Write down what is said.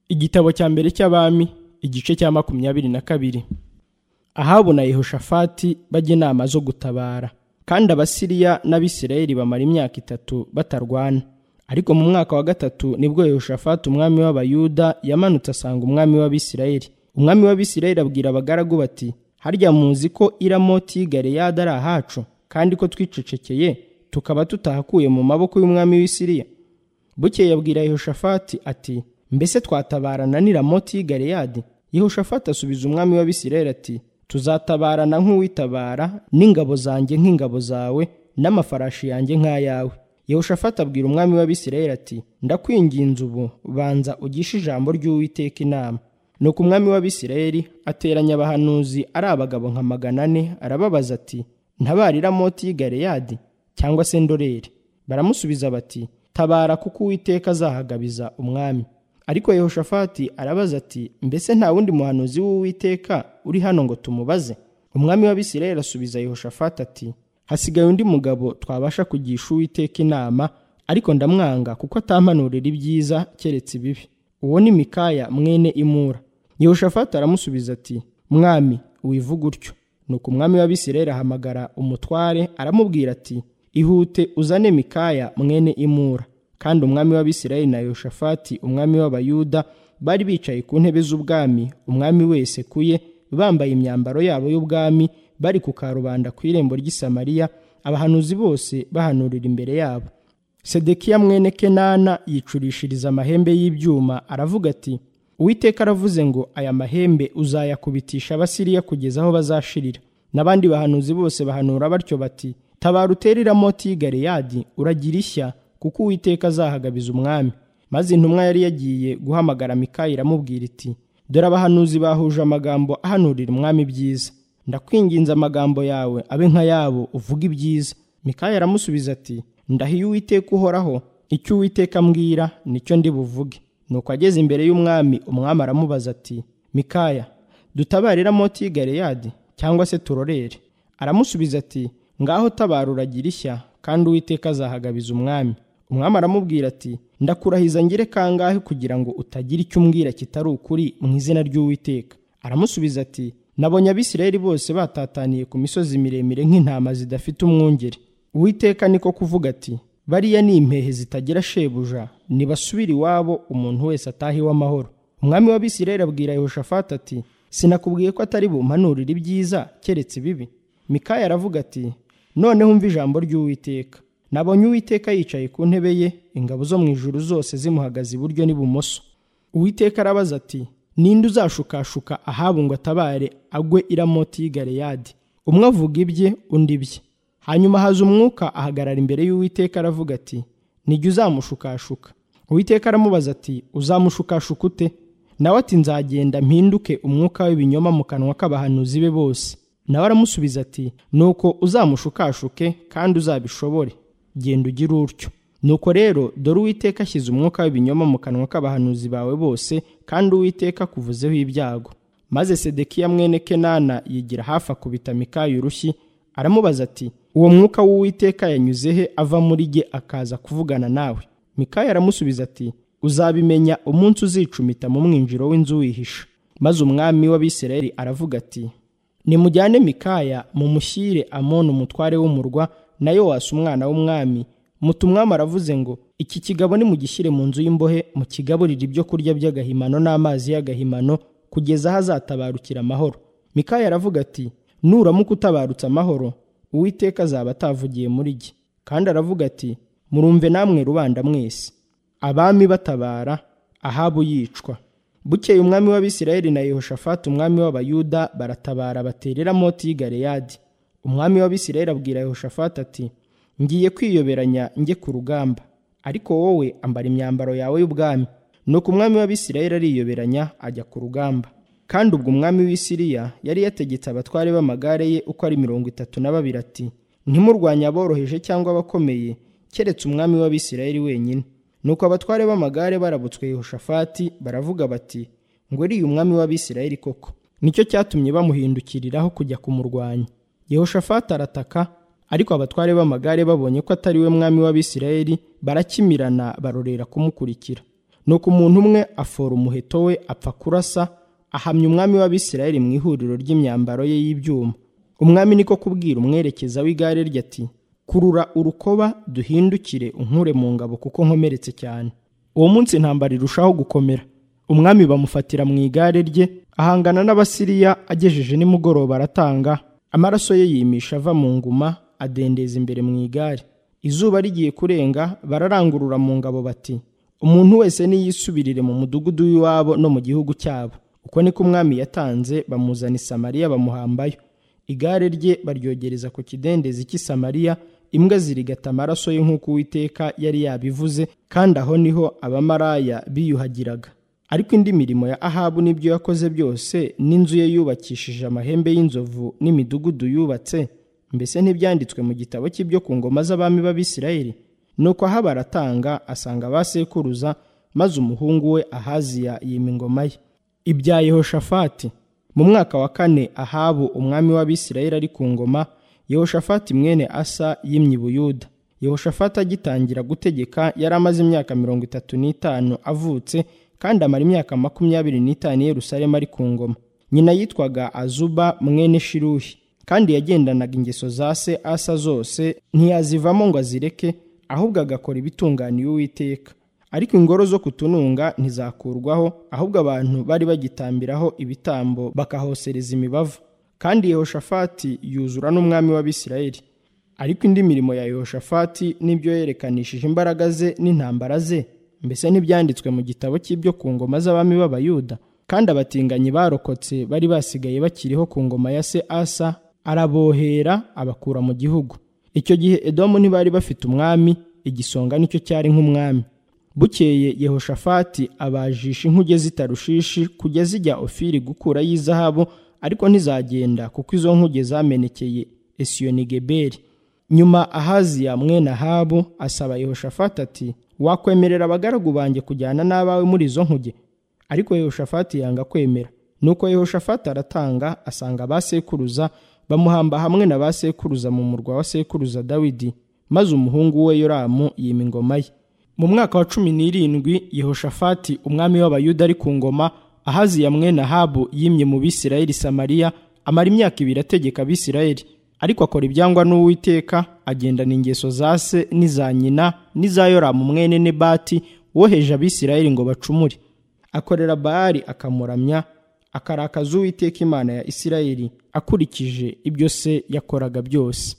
igitabo cya mbere cy'abami igice cya makumyabiri na kabiri ahabu na yehoshafati bajya inama zo gutabara kandi abasiriya n'abisirayeli bamara imyaka itatu batarwana ariko mu mwaka wa gatatu nibwo yehoshafati umwami w'abayuda yamanutse asanga umwami w'abisirayeli umwami w'abisirayeli abwira abagaragu bati harya muzi ko iramoti galeyadi ari ahacu kandi ko twicecekeye tukaba tutahakuye mu maboko y'umwami w'isiriya bukeye yabwira yehoshafati ati mbese twatabarana n'iramoti y'i galeyadi yehoshafati asubiza umwami w'abisirayeli ati tuzatabarana nk'uwitabara n'ingabo zanjye nk'ingabo zawe n'amafarashi yanjye nk'ayawe yehoshafati abwira umwami w'abisirayeli ati ndakwinginze ubu banza ugishe ijambo ry'uwiteka inama nuko umwami w'abisirayeli ateranya abahanuzi ari abagabo nka magana ane arababaza ati ntabarira moti y'i cyangwa se ndoreri baramusubiza bati tabara kuko uwiteka azahagabiza umwami ariko yehoshafati arabaza ati mbese nta wundi muhanuzi w'uwiteka uri hano ngo tumubaze umwami w'abisirayeli asubiza yehoshafati ati hasigaye undi mugabo twabasha kugisha uwiteka inama ariko ndamwanga kuko atampanurira ibyiza keretse ibibi uwo ni mikaya mwene imura yehoshafati aramusubiza ati mwami wivuga utyo nuko umwami w'abisirayeli ahamagara umutware aramubwira ati ihute uzane mikaya mwene imura kandi umwami w'abisirayeli na yoshafati umwami w'abayuda bari bicaye ku ntebe z'ubwami umwami wese ku ye bambaye imyambaro yabo y'ubwami bari ku karubanda ku irembo ry'isamariya abahanuzi bose bahanurira imbere yabo sedekiya mwene kenana yicurishiriza amahembe y'ibyuma aravuga ati uwiteka aravuze ngo aya mahembe uzayakubitisha abasiriya kugeza aho bazashirira n'abandi bahanuzi bose bahanura batyo bati tabara uterera moti y'i uragira ishya kuko uwiteka azahagabiza umwami maze intumwa yari yagiye guhamagara mikaya iramubwira iti dore abahanuzi bahuje amagambo ahanurira umwami byiza ndakwinginze amagambo yawe abe nk'ayabo uvuga ibyiza mikaya aramusubiza ati ndahiye uwiteka uhoraho icyo uwiteka ambwira nicyo ndi buvuge nuko ageze imbere y'umwami umwami aramubaza ati mikaya dutabarira moti y'i cyangwa se turorere aramusubiza ati ngaho tabara uragira ishya kandi uwiteka azahagabiza umwami umwami aramubwira ati ndakurahiza ngire kangahe kugira ngo utagira icyo umbwira kitari ukuri mu izina ry'uwiteka aramusubiza ati nabonye abisirayeli bose batataniye ku misozi miremire nk'intama zidafite umwungeri uwiteka niko kuvuga ati bariya ni impehe zitagira shebuja nibasubire iwabo umuntu wese atahiwe amahoro umwami w'abisirayeli abwira yehoshafati ati sinakubwiye ko atari bumpanurira ibyiza keretse ibibi mikaya aravuga ati noneho umva ijambo ry'uwiteka nabonye uwiteka yicaye ku ntebe ye ingabo zo mu ijuru zose zimuhagaze iburyo n'ibumoso uwiteka arabaza ati ninde uzashukashuka ahabu ngo atabare agwe iramoti y'i umwe avuga ibye undi ibye hanyuma haza umwuka ahagarara imbere y'uwiteka aravuga ati nijye uzamushukashuka uwiteka aramubaza ati uzamushukashuka ute nawe ati nzagenda mpinduke umwuka w'ibinyoma mu kanwa k'abahanuzi be bose nawe aramusubiza ati nuko uzamushukashuke kandi uzabishobore genda ugire utyo nuko rero dore uwiteka ashyize umwuka w'ibinyoma mu kanwa k'abahanuzi bawe bose kandi uwiteka akuvuzeho ibyago maze sedekiya mwene kenana yigira hafi akubita mikaya urushyi aramubaza ati uwo mwuka w'uwiteka yanyuze he ava muri ge akaza kuvugana nawe mikaya aramusubiza ati uzabimenya umunsi uzicumita mu mwinjiro w'inzu wihisha maze umwami w'abisirayeli aravuga ati nimujyane mikaya mumushyire amoni umutware w'umurwa na yowasi umwana w'umwami muta umwami aravuze ngo iki kigabo nimugishyire mu nzu y'imbohe mu kigaburire ibyo kurya by'agahimano n'amazi y'agahimano kugeza aho azatabarukira amahoro mikaya aravuga ati nuramuka utabarutse amahoro uwiteka azaba atavugiye muri jye kandi aravuga ati murumve namwe rubanda mwese abami batabara ahabu yicwa bukeye umwami w'abisirayeli na yehoshafati umwami w'abayuda baratabara baterera moti y'i galeyadi umwami w'abisirayeli abwira yehoshafati ati ngiye kwiyoberanya njye ku rugamba ariko wowe ambara imyambaro yawe y'ubwami nuko umwami w'abisirayeli ariyoberanya ajya ku rugamba kandi ubwo umwami w'isiriya yari yategetse abatware b'amagare ye uko ari mirongo itatu na babiri ati ntimurwanye aboroheje cyangwa abakomeye keretse umwami w'abisirayeli wenyine nuko abatware b'amagare barabutswe yehoshafati baravuga bati ngo uriya umwami w'abisirayeli koko nicyo cyatumye bamuhindukiriraho kujya kumurwanya yehoshafati arataka ariko abatware b'amagare babonye ko atari we mwami w'abisirayeli barakimirana barorera kumukurikira nuko umuntu umwe afora umuheto we apfa kurasa ahamya umwami w'abisirayeli mu ihuriro ry'imyambaro ye y'ibyuma umwami niko kubwira umwerekeza w'igare rye ati kurura urukoba duhindukire unkure mu ngabo kuko nkomeretse cyane uwo munsi intambara irushaho gukomera umwami bamufatira mu igare rye ahangana n'abasiriya agejeje nimugoroba aratanga amaraso ye yimisha ava mu nguma adendeza imbere mu igare izuba rigiye kurenga bararangurura mu ngabo bati umuntu wese niyisubirire mu mudugudu w'iwabo no mu gihugu cyabo uko niko umwami yatanze bamuzana i samariya bamuhambayo igare rye baryogereza ku kidendezi cy'i samariya imbwa zirigata amaraso ye nk'uko uwiteka yari yabivuze kandi aho niho abamaraya biyuhagiraga ariko indi mirimo ya ahabu n'ibyo yakoze byose n'inzu ye yubakishije amahembe y'inzovu n'imidugudu yubatse mbese ntibyanditswe mu gitabo cy'ibyo ku ngoma z'abami b'abisirayeli nuko ahaba aratanga asanga ba sekuruza maze umuhungu we ahaziya yima ingoma ye ibya yehoshafati mu mwaka wa kane ahabu umwami w'abisirayeli ari ku ngoma yehoshafati mwene asa yimye i buyuda yehoshafati agitangira gutegeka yari amaze imyaka mirongo itatu n'itanu avutse kandi amara imyaka makumyabiri n'itanu i Yerusalemu ari ku ngoma nyina yitwaga azuba mwene shiruhi kandi yagendanaga ingeso za se asa zose ntiyazivamo ngo azireke ahubwo agakora ibitunganiye uwiteka ariko ingoro zo kutununga ntizakurwaho ahubwo abantu bari bagitambiraho ibitambo bakahosereza imibavu kandi yehoshafati yuzura n'umwami w'abisirayeli ariko indi mirimo ya yehoshafati n'ibyo yerekanishije imbaraga ze n'intambara ze mbese ntibyanditswe mu gitabo cy'ibyo ku ngoma z'abami b'abayuda kandi abatinganyi barokotse bari basigaye bakiriho ku ngoma ya se asa arabohera abakura mu gihugu icyo gihe edomu ntibari bafite umwami igisonga nicyo cyari nk'umwami bukeye yehoshafati abajisha inkuge zitarushishi kujya zijya ofiri gukura y'izahabu ariko ntizagenda kuko izo nkuge zamenekeye esiyonigeberi nyuma ahaziya mwene ahabu asaba yehoshafati ati wakwemerera abagaragu banjye kujyana n'abawe muri izo nkuge ariko yehoshafati yanga kwemera nuko yehoshafati aratanga asanga ba sekuruza bamuhamba hamwe na ba sekuruza mu murwa wa sekuruza dawidi maze umuhungu we yoramu yima ingoma ye mu mwaka wa cumi n'irindwi yehoshafati umwami w'abayuda ari ku ngoma ahaziya mwene ahabu yimye mu bisirayeli samariya amara imyaka ibiri ategeka abisirayeli ariko akora ibyangwa n'uwiteka agendana ingeso za se n'iza nyina n'iza yoramu mwene nebati woheje abisirayeli ngo bacumure akorera bayali akamuramya akarakaza uwiteka imana ya isirayeli akurikije ibyo se yakoraga byose